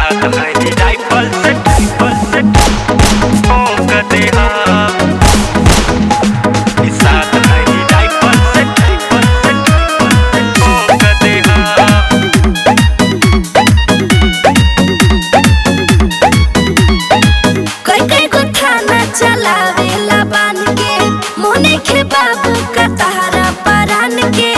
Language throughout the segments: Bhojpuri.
निषाद है राइफल से राइफल से ठोक दे हम निषाद है राइफल से राइफल से ठोक दे हम कोई कोई को थाना चलावेला बान के मोने के बाबू का तारा परान के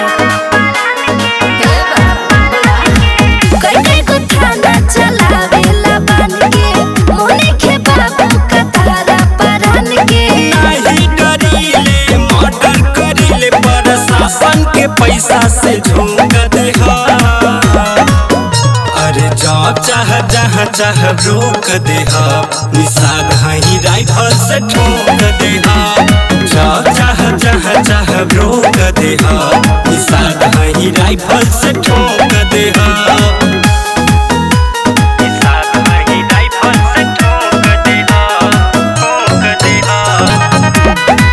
कोई कोई को थाना चलावेला बान के मोने के बाबू का तारा परान के नहीं डरीले मर्डर करीले प्रशासन के पैसा से झोंक दे हम। अरे जा चाह जहाँ चाह रोक दे हम। निषाद है राइफल से ठोक दे हम। जा चाह जहाँ चाह रोक दे हम। निषाद है राइफल से ठोक दे हम। निषाद है राइफल से ठोक दे हम। ठोक दे हम।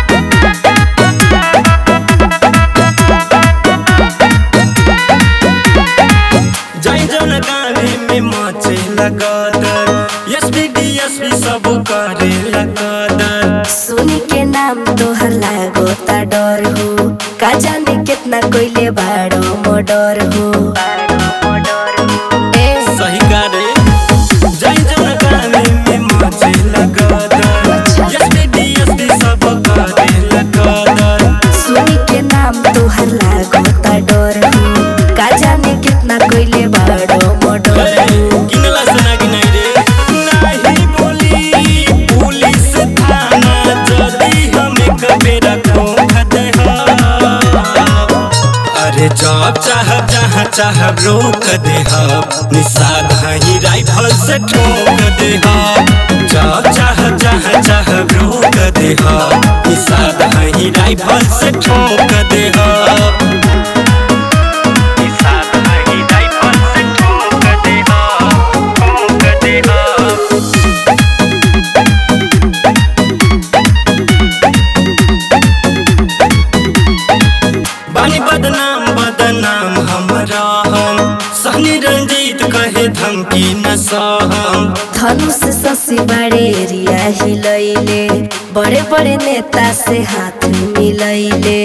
जय जन गाने में माचे लगातार एसपी डीएसपी सब करे लगातार सुनी के नाम तोहर लागो ता डर हो का जाने कितना कोइले बाड़ो मोडर हो ए सही गाने जय जन गाने में माचे लगातार एसपी डीएसपी सब करे लगातार सुनी के नाम तोहर लागो ता डर हो का जाने कितना कोइले बाड़ो मोडर हो किनला सुना कि नहीं रे नहीं बोली पुलिस थाना जल्दी हमें कबेरा खोख दे अरे जब चाह जहाँ चाह रोक दे हम निषाद है राइफल से ठोक दे हम जब चाह जहाँ चाह रोक दे हम निषाद है राइफल से ठोक दे हम निषाद है राइफल से ठोक दे हम ठोक दे हम बानी बदनाम बदनाम हमरा हम सहनी रंजीत कहे धमकी न सहम धनुष शशि बड़े एरिया हिलैले बड़े बड़े नेता से हाथ मिलैले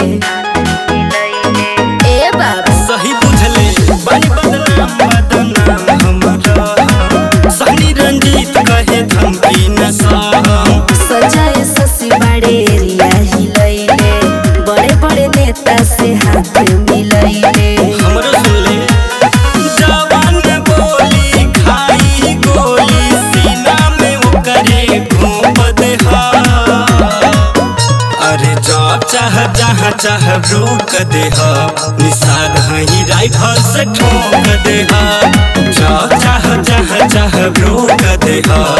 ए बाबा सही बुझले बानी बदनाम बदनाम हमरा हम सहनी रंजीत कहे धमकी न सहम सजाए शशि बड़े एरिया हिलैले बड़े बड़े नेता से हाथ मिलैले हमरो सुन ले जवान बोली खाई गोली सीना में ओकरे घूम दे अरे जब चाह जहाँ चाह रोक दे हम निषाद है राइफल से ठोक दे हम जब चाह जहाँ चाह रोक दे हम